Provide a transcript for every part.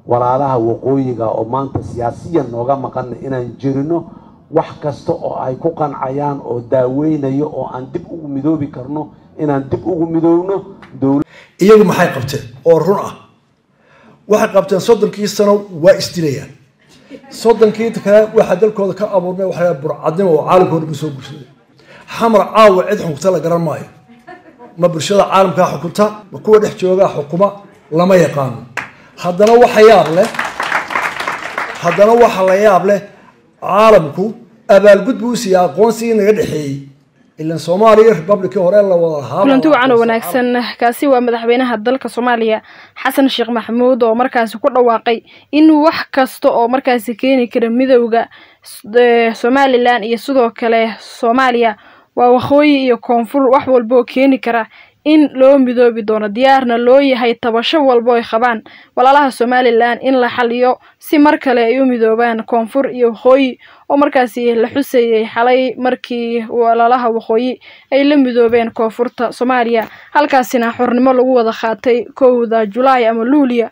walaalaha waqooyiga oo maanta siyaasiyan nooga maqana inaan jirino wax kasta oo ay ku qancayaan oo daaweynayo oo aan dib ugu midoobi karno inaan dib ugu midoobno iyagu maxay qabteen oo run ah waxay qabteen soddonkii sano waa isdilayaan soddonkii kale waxaa dalkooda ka abuurmay waxa burcadnimo oo caalamkooda ku soo bulshaday xamar caawa cid xukunta la garan maayo ma bulshada caalamkaa xukunta ma kuwa dhex joogaa xukuma lama yaqaano haddana waxa yaab leh haddana waxa la yaab leh caalamku abaalgud buu siiyey aqoonsigii naga dhexeeyey ilan soomaaliya republicii hore la wada lahaa kulanti wacan oo wanaagsan kaasi waa madaxweynaha dalka soomaaliya xasan sheekh maxamuud oo markaasi ku dhawaaqay in wax kasta oo markaasi keeni kara midowda somalilan iyo sidoo kale soomaaliya waa waqooyi iyo koonfur wax walba oo keeni kara in loo midoobi doono diyaarna loo yahay tabasho walbo ay qabaan walaalaha somalilan in la xaliyo si mar kale ay u midoobaan koonfur iyo waqooyi oo markaasi la xuseeyey xalay markii walaalaha waqooyi ay la midoobeen koonfurta soomaaliya halkaasina xornimo lagu wada qaatay kowda julaay ama luuliya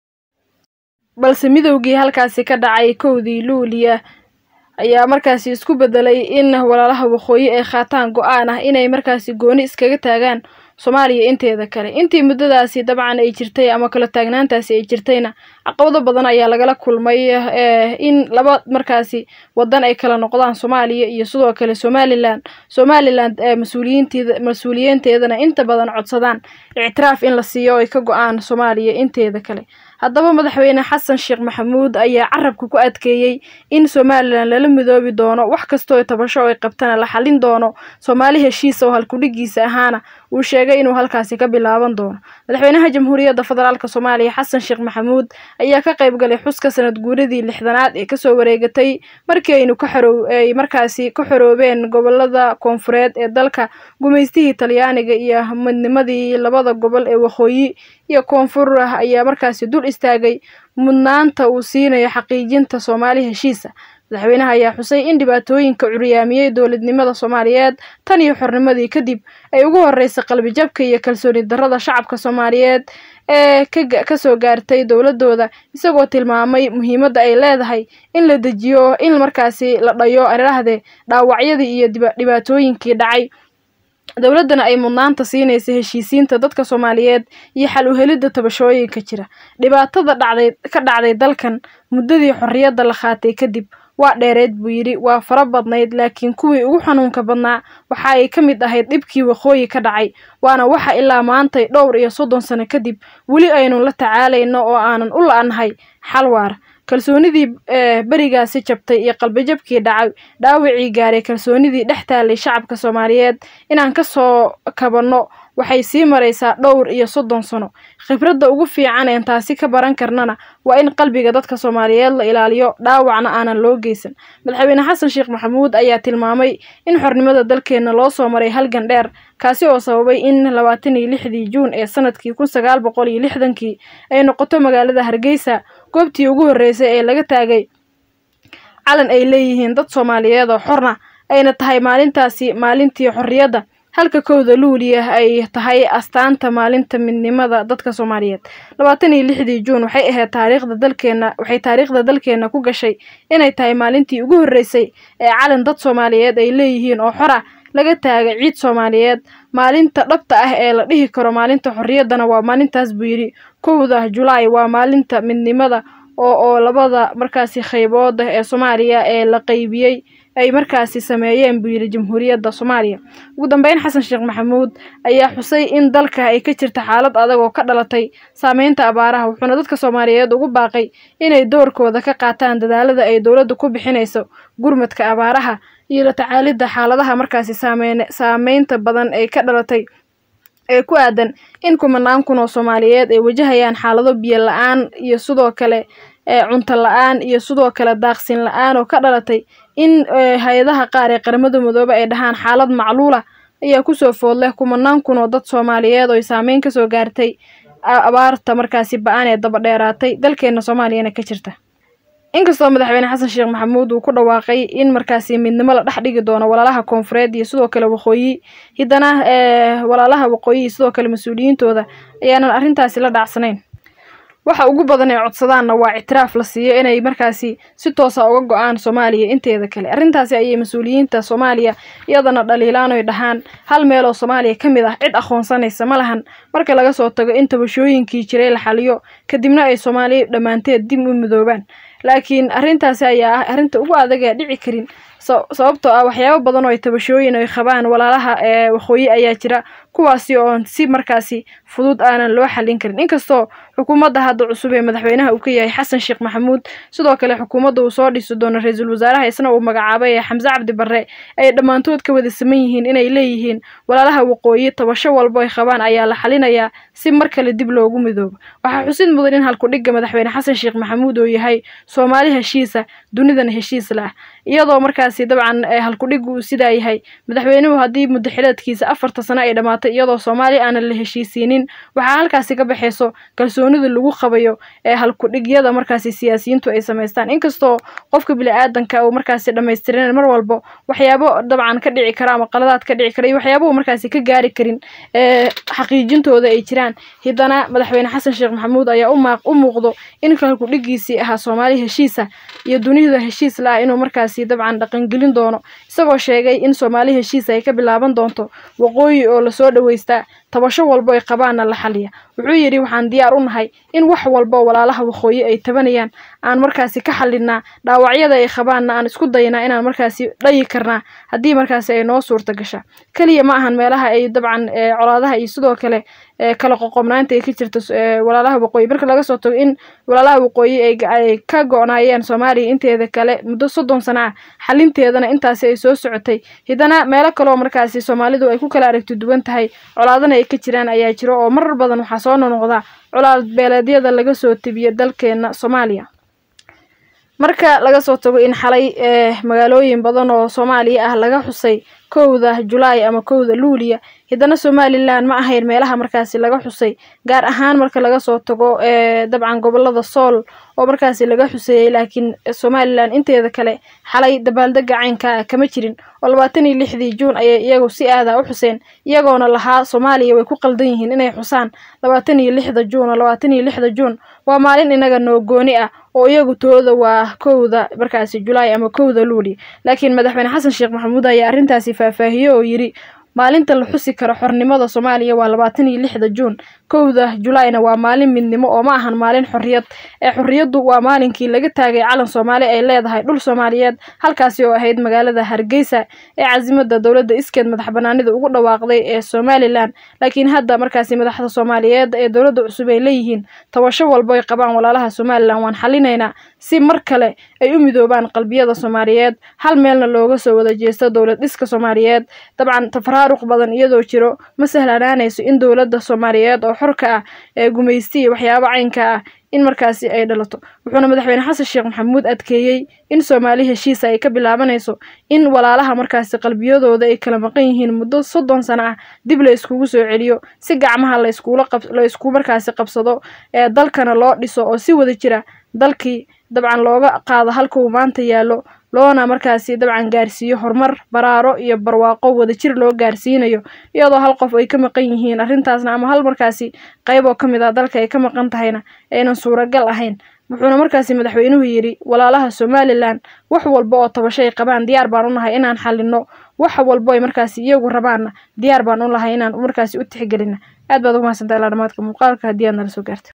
balse midowgii halkaasi ka dhacay kowdii luuliya ayaa markaasi isku bedelay in walaalaha waqooyi ay qaataan go-aan ah inay markaasi gooni iskaga taagaan soomaaliya inteeda kale intii muddadaasi dabcan ay jirtay ama kala taagnaantaasi ay jirtayna caqabado badan ayaa lagala kulmay in laba markaasi wadan ay kala noqdaan soomaaliya iyo sidoo kale somalilan somalilan mas-uuliyiinteeda mas-uuliyiinteedana inta badan codsadaan ictiraaf in la siiyo ay ka go-aan soomaaliya inteeda kale haddaba madaxweyne xasan sheekh maxamuud ayaa carabka ku adkeeyey in somalilan lala midoobi doono wax kastoo tabasho ay qabtana la xalin doono soomaali heshiisa oo halkudhigiisa ahaana uu sheegay inuu halkaasi ka bilaaban doono madaxweynaha jamhuuriyadda federaalk soomaaliya xasan sheekh maxamuud ayaa ka qayb galay xuska sanad guuradii lixdanaad ee kasoo wareegatay markii aynu ka xorow ay markaasi ka xoroobeen gobolada koonfureed ee dalka gumaystihii talyaaniga iyo midnimadii labada gobol ee waqooyi iyo koonfur ah ayaa markaasi dul istaagay mudnaanta uu siinayo xaqiijinta soomaali heshiisa madaxweynaha ayaa xusay in dhibaatooyinka curyaamiyey dowladnimada soomaaliyeed tan iyo xornimadii kadib ay ugu horeysay qalbijabka iyo kalsooni darrada shacabka soomaaliyeed ee kasoo gaartay dowladooda isagoo tilmaamay muhiimadda ay leedahay in la dejiyo in markaasi la dhayo arirahdee dhaawacyadii iyo dhibaatooyinkii dhacay dowladdana ay mudnaanta siinaysa heshiisiinta dadka soomaaliyeed iyo xal uhelidda tabashooyinka jira dhibaatada dhacday ka dhacday dalkan muddadii xorriyadda la qaatay kadib waa dheereed buu yidhi waa fara badnayd laakiin kuwii ugu xanuunka badnaa waxa ay ka mid ahayd dhibkii waqooyi ka dhacay waana waxa ilaa maantay dhowr iyo soddon sano kadib weli aynu la tacaalayno oo aanan u la-nahay xal waar kalsoonidii berigaasi jabtay iyo qalbijabkii dhacay dhaawacii gaaray kalsoonidii dhex taalay shacabka soomaaliyeed inaan kasoo kabanno waxay sii maraysaa dhowr iyo soddon sano khibradda ugu fiican een taasi ka baran karnana waa in qalbiga dadka soomaaliyeed la ilaaliyo dhaawacna aanan loo geysan madaxweyne xasan sheekh maxamuud ayaa tilmaamay in xornimada dalkeenna loo soo maray halgan dheer kaasi oo sababay in labaatan iyo lixdii juun ee sanadkii kun sagaal boqol iyo lixdankii ay noqoto magaalada hargeysa goobtii ugu horreysay ee laga taagay calan ay leeyihiin dad soomaaliyeed oo xorna ayna tahay maalintaasi maalintii xorriyadda halka kowda luuliya ay tahay astaanta maalinta midnimada dadka soomaaliyeed labaatan iyo lixdii juun waxay ahayd taariikhda dalkeena waxay taariikhda dalkeena ku gashay inay tahay maalintii ugu horreysay ee calan dad soomaaliyeed ay leeyihiin oo xora laga taagay ciid soomaaliyeed maalinta dhabta ah ee la dhihi karo maalinta xorriyaddana waa maalintaas buu yidhi kowda julaay waa maalinta midnimada oo oo labada markaasi qaybood ee soomaaliya ee la qaybiyey ay markaasi sameeyeen buu yidhi jamhuuriyadda soomaaliya ugu dambeyn xasan sheekh maxamuud ayaa xusay in dalka ay ka jirta xaalad adag oo ka dhalatay saameynta abaaraha wuxuuna dadka soomaaliyeed ugu baaqay inay doorkooda ka qaataan dadaalada ay dowladdu ku bixinayso gurmadka abaaraha iyo la tacaalidda xaaladaha markaasi saameyn saameynta badan ee ka dhalatay ee ku aadan in kumanaan kun oo soomaaliyeed ay wajahayaan xaalado biyo la-aan iyo sidoo kale cunto la-aan iyo sidoo kale daaqsin la-aan oo ka dhalatay in hay-adaha qaar ee qaramada midoobe ay dhahaan xaalad macluula ayaa kusoo food leh kumanaan kun oo dad soomaaliyeed oo ay saameyn kasoo gaartay abaarta markaasi ba-aan ee daba dheeraatay dalkeena soomaaliyana ka jirta inkastoo madaxweyne xasan sheekh maxamuud uu ku dhawaaqay in markaasi midnimo la dhex dhigi doono walaalaha koonfureed iyo sidoo kale waqooyi hiddana walaalaha waqooyi iyo sidoo kale mas-uuliyiintooda ayaanan arrintaasi la dhacsanayn waxa ugu badan ee codsadaanna waa ictiraaf la siiyo inay markaasi si toosa uga go-aan soomaaliya inteeda kale arrintaasi ayay mas-uuliyiinta soomaaliya iyadana dhaliilaan oy dhahaan hal meel oo soomaaliya ka mid ah cid aqoonsanaysa ma lahan marka laga soo tago in tabashooyinkii jiray la xaliyo kadibna ay soomaaliya dhammaanteed dib u midoobaan laakiin arrintaasi ayaa ah arrinta ugu adag ee dhici karin sababtoo ah waxyaabo badan oo ay tabashooyin ay qabaan walaalaha ee waqooyi ayaa jira kuwaasi oon si markaasi fudud aanan loo xallin karin inkastoo xukuumadda hadda cusub ee madaxweynaha uu ka yahay xasan sheekh maxamuud sidoo kale xukuumadda uu soo dhisi doono ra-iisul wasaaraha isna uu magacaabay ee xamse cabdi barre ay dhammaantood ka wada saman yihiin inay leeyihiin walaalaha waqooyi tabasho walbo ay qabaan ayaa la xalinayaa si mar kale dib loogu midoobo waxaa xusid mudan in halkudhigga madaxweyne xasan sheekh maxamuud uu yahay soomaali heshiisa dunidana heshiis la ah iyadoo markaasi dabcan halkudhiggu uu sidaa yahay madaxweynuhu haddii muddo xileedkiisa afarta sano ay dhammaatay iyadoo soomaaliya aanan la heshiisiinin waxaa halkaasi ka baxayso kalsoonida lagu qabayo ee halkudhigyada markaasi siyaasiyiintu ay samaystaan inkastoo qofka bili-aadanka uu markaasi dhammaystirin mar walbo waxyaabo dabcan ka dhici kara ama qaladaad ka dhici kara iyo waxyaabuu markaasi ka gaari karin ee xaqiijintooda ay jiraan hiddana madaxweyne xasan sheekh maxamuud ayaa u muuqdo in halkudhigiisii ahaa soomaali heshiisa iyo dunida heshiis la ah inuu markaasi dabcan dhaqangelin doono isagoo sheegay in soomaali heshiis ay ka bilaaban doonto waqooyi oo lasoo dhaweystaa tabasho walbo ay qabaanna la xaliya wuxuu yidhi waxaan diyaar u nahay in wax walbo walaalaha waqooyi ay tabanayaan aan markaasi ka xalinaa dhaawacyada ay qabaanna aan isku daynaa inaan markaasi dhayi karnaa haddii markaasi ay noo suurta gasha keliya ma ahan meelaha ay dabcan colaadaha iyo sidoo kale kala qoqobnaanta ay ka jirta walaalaha waqooyi marka laga soo tago in walaalaha waqooyi ay ka go-naayeen soomaaliya inteeda kale muddo soddon sano ah xalinteedana intaasi ay soo socotay hiddana meelo kaleoo markaasi soomaalidu ay ku kala aragti duwan tahay colaadana ay ka jiraan ayaa jiro oo marar badan waxaa soo nonoqda colaad beeleedyada laga soo tebiyo dalkeena soomaaliya marka laga soo tago in xalay magaalooyin badan oo soomaaliya ah laga xusay kowda julaay ama kowda luuliya hiddana somalilan ma ahayn meelaha markaasi laga xusay gaar ahaan marka laga soo tago dabcan gobolada sool oo markaasi laga xuseeyey laakiin somalilan inteeda kale xalay dabaaldega caynka kama jirin oo labaatan iyo lixdii juun ayay iyagu si aada u xuseen iyagoona lahaa soomaaliya way ku qaldan yihiin inay xusaan labaatan iyo lixda juun oo labaatan iyo lixda juun waa maalin inaga noo gooni ah oo iyagu tooda waa kowda markaasi julaay ama kowda luuli laakiin madaxweyne xasan sheekh maxamuud ayaa arrintaasi faahfaahiye oo yidhi maalinta la xusi karo xornimada soomaaliya waa labaatan iyo lixda juun kowda julaayna waa maalin midnimo oo ma ahan maalin xorriyad ee xorriyaddu waa maalinkii laga taagay calan soomaali ay leedahay dhul soomaaliyeed halkaasi oo ahayd magaalada hargeysa ee casimada dowladda iskeed madax banaanida ugu dhawaaqday ee somalilan laakiin hadda markaasi madaxda soomaaliyeed ee dowladda cusub ay leeyihiin tabasho walbo ay qabaan walaalaha somalilan waan xalinaynaa si mar kale ay u midoobaan qalbiyada soomaaliyeed hal meelna looga soo wada jeesto dowlad dhiska soomaaliyeed dabcan tafaraaruq badan iyadoo jiro ma sahlanaanayso in dowladda soomaaliyeed oo xorka ah ee gumaysti iyo waxyaabo caynka ah in markaasi ay dhalato wuxuuna madaxweyne xasan sheekh maxamuud adkeeyey in soomaali heshiisa ay ka bilaabanayso in walaalaha markaasi qalbiyadooda ay kala maqan yihiin muddo soddon sano ah dib la iskugu soo celiyo si gacmaha la isku markaasi qabsado ee dalkana loo dhiso oo si wada jira dalkii dabcan looga qaado halka uu maanta yaallo loona markaasi dabcan gaarsiiyo horumar baraaro iyo barwaaqo wadajir loo gaarsiinayo iyadoo hal qof ay ka maqan yihiin arrintaasna ama hal markaasi qayb oo ka mid ah dalka ay ka maqan tahayna aynan suuragal ahayn wuxuuna markaasi madaxweynuhu yidhi walaalaha somalilan wax walba oo tabasho ay qabaan diyaar baan u nahay inaan xalino wax walbo ay markaasi iyagu rabaanna diyaar baan u lahay inaan markaasi u tixgelina aad baad ugu mahadsantaha ilaa dhamaadka muuqaalka haddii aad nala soo gaarta